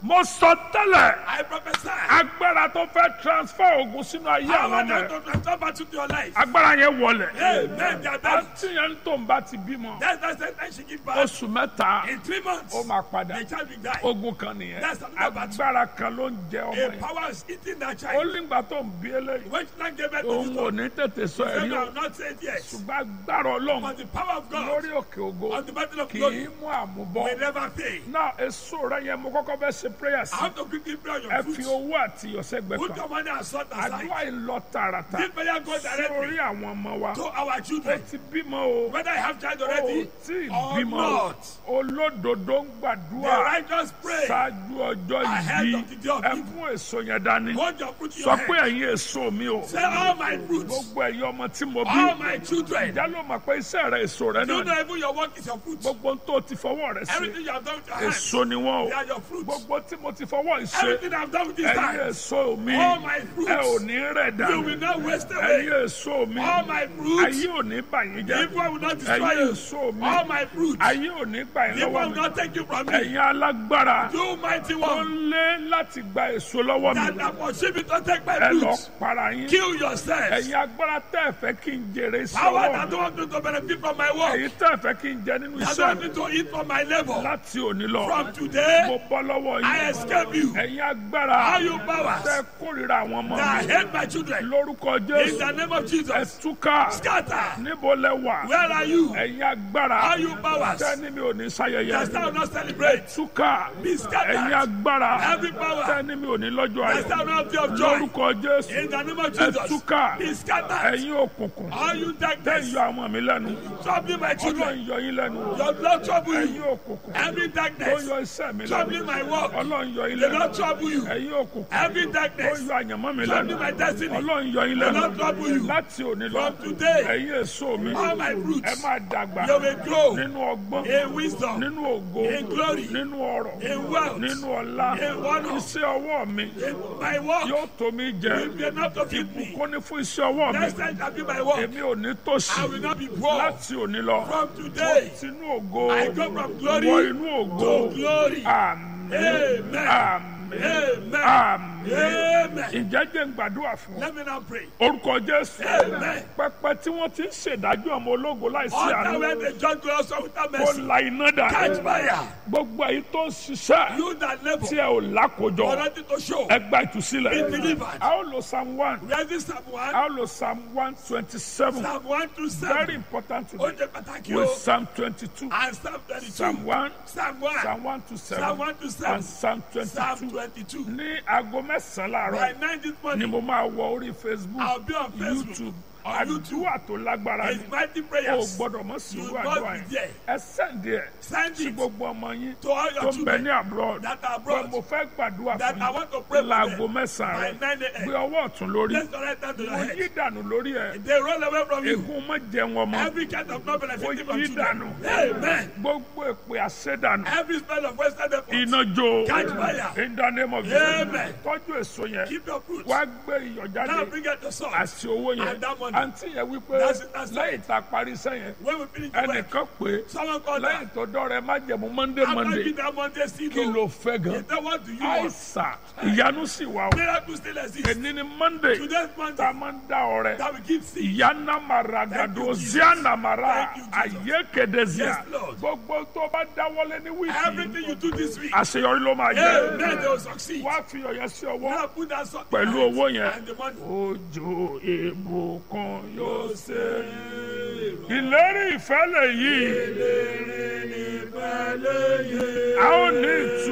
mo sọ tẹ́lẹ̀ I prophesy. agbára tó fẹ́ transfer ogun sínú ayé Power àwọn ọmọ that ẹ̀ to transfer battle to your life. agbára yẹn wọlẹ̀ Amen. They are done. àti yẹn tó ń bá ti bímọ That's the sentence she give back. oṣù mẹ́ta In three months, ó máa padà the child will die. ogun kan nìyẹn That's another battle. agbára kan ló ń jẹ ọmọ A yẹn power is eating that ó child. nígbà tó ń bí eléyìí When she gave birth to òun this ò one, ní tètè sọ they ẹ̀rí o have not said yes. ṣùgbọ́n agbára ọlọ́run But the power of God lórí òkè ògo on the battle of kì glory í mú àmúbọ will never fail. náà èso rẹ yẹn mo kọ́kọ́ bẹ́ ṣe prayer I sí have to quickly pray on ẹ your fi foot. owó àti ìyọ̀sẹ́gbẹ̀ Put kan your money and salt aside. àdúrà yìí lọ tààràtà This prayer goes sórí directly àwọn ọmọ wa to our ó children. ti bímọ o Whether I have child ó already tí ì or bímọ o not, olódodo ń the gbàdúrà righteous pray. ṣáájú ọjọ́ Ahead yìí of the day of ẹ evil. mú èso yẹn dání Hold your fruit in sọ your pé hand. ẹ̀yin èso mi o Say all my fruits, gbogbo ẹ̀yin ọmọ tí mo bí all my children. ìjà ló mọ̀ pé iṣẹ́ rẹ èso rẹ You náà ni know even your work is your fruit. gbogbo tó ti fọwọ́ rẹ ṣe Everything you have done with your hands, èso ni wọ́n they o are your fruits. gbogbo tí mo ti fọwọ́ ṣe Everything I've done with this ẹ̀yin hand, èso mi all my ẹ ò fruits, ní rẹ̀ you dànù will not waste ẹ̀yin away. èso mi All my fruits, ayé ò ní bà yín jẹ́ evil will not destroy ẹ̀yin you. èso mi All my fruits, ayé ò ní gbà yín evil lọ́wọ́ will mi not take you from me. ẹ̀yin alágbára You mighty tó one, ń lé láti gba èso lọ́wọ́ mi that are pursuing to take my ẹ lọ fruits. para yín Kill yourselves. ẹ̀yin agbára tẹ́ ẹ fẹ́ kí n jèrè sí Power ọwọ́ that mi don't want me to benefit from my work. ẹ̀yin tẹ́ ẹ fẹ́ kí n jẹ nínú That iṣẹ́ don't want mi me to eat from my labor. láti òní lọ From mo today, bọ́ lọ́wọ́ I yín escape you. ẹ̀yin agbára All you powers tẹ́ kórìíra àwọn ọmọ that mi hate my children. lórúkọ In jésù the name of ẹ Jesus, túká scatter. níbo lẹ wà Where are you? ẹ̀yin agbára All you powers tẹ́ ní mi ò ní ṣayẹyẹ that shall not celebrate. túká Be ẹ̀yin scattered. agbára Every power tẹ́ ní mi ò ní lọ́jọ́ that ayọ̀ shall not be of joy. lórúkọ jésù In the name of ẹ Jesus, túká be scattered. ẹ̀yin òkùnkùn All you tẹ́ darkness, yọ àwọn mi lẹ́nu troubling my children. ọlọ́run yọ yín lẹ́nu Your blood trouble ẹ̀yin you. òkùnkùn Every tó darkness, yọ iṣẹ́ mi lẹ́nu troubling my work. ọlọ́run yọ yín They lẹ́nu not trouble you. ẹ̀yin òkùnkùn Every tó darkness, yọ àyànmọ́ mi lẹ́nu troubling my destiny. ọlọ́run yọ yín They lẹ́nu not trouble you. láti òní lọ From today, ẹ̀yin èso mi all my ẹ fruits, máa dàgbà you will grow nínú ọgbọ́n in wisdom, nínú ògo in glory, nínú ọrọ̀ in wealth, nínú ọlá in honor. iṣẹ́ ọwọ́ mi in my work. yóò tó mi jẹ will be enough to feed me. ìbùkún ní fún iṣẹ́ ọwọ́ mi Next time shall be my work. èmi ò ní tòṣì I will not be poor. láti òní lọ From today, sínú ògo I go from glory wọ inú ògo to glory. àmín Amen. àmín Amen. àmín Amen. ǹjẹ́ jẹ́ ń gbàdúrà fún ọ Let me now pray. orúkọ jésù Amen. pẹpẹ tí wọ́n ti ń ṣèdájọ́ ọmọ ológo láìsí All àánú that when the judge goes also without kó mercy. la iná dà Catch fire. gbogbo èyí tó ń ṣiṣẹ́ You that labor, tí ẹ ò lákòjọ for nothing to show. ẹ gba ìtúsílẹ̀ Be delivered. a ó lo psalm one Where is this Psalm 1? a ó lo psalm one twenty seven Psalm 1 to very 7. important Ó today jẹ́ pàtàkì with o. psalm twenty two And Psalm 32. psalm one Psalm 1. psalm one to Psalm seven 1 to 7. and psalm twenty Psalm two 22. ní aago mẹ́sàn-án By láàárọ̀ 9 this ni morning, mo máa wọ orí facebook I'll be on Facebook. youtube On YouTube. àdúrà tó lágbára ni It's mighty o prayers. gbọ́dọ̀ mọ̀ sí You irú must àdúrà be yẹn there. ẹ sẹ́ǹdì ẹ̀ Send sí it gbogbo ọmọ yín to all tó your ń bẹ children ní abroad that are pé abroad mo fẹ́ gbàdúrà that fún I want to pray yín for láago them mẹ́sàn-án by rẹ̀ 9 gbé a.m. ọwọ́ ọ̀tún lórí Let's go right down to your mo head. yí dànù lórí ẹ̀ They roll away from you. ègún má jẹun ọmọ Every kind of not benefiting Mo from yí children. dànù. Amen. gbogbo èpè àṣẹdànù Every spell of Western effort. iná jó Catch fire. in the name of Amen. Jesus tọ́jú èso yẹn Keep your fruits. wá gbé iyọ̀ Now jáde bring out the salt. àti owó yẹn And that money. àǹtí yẹn wípé That's it, that's it. lẹ́yìn tá a parí sẹ́yìn When we finish the work, ẹnìkan pé someone called lẹ́yìn her. tó dọ́rẹ̀ má jẹ̀mú monday After monday giving that Monday seed, kí ló fẹ́ gan he said, what do you want? àìsàn ìyanu sì wà o Miracle still exists. èní ni monday Today's tá a Monday, máa ń dá ọrẹ that we give seed. ìyáná mara gàdó Thank you, Jesus. ziana mara Thank you, Jesus. ayé kedezia Yes, Lord. gbogbo tó bá dáwọ́lé ní wíìkì Everything you do this week, àṣeyọrí ló máa amen, they jẹ will succeed. wá fi ọ̀yẹ́ sí ọwọ́ Now put that salt pẹ̀lú in owó your yẹn hand and the money. òjò ìbùkún yóò ṣe ìlérí ìfẹ́ lè yí a ó ní ìtura.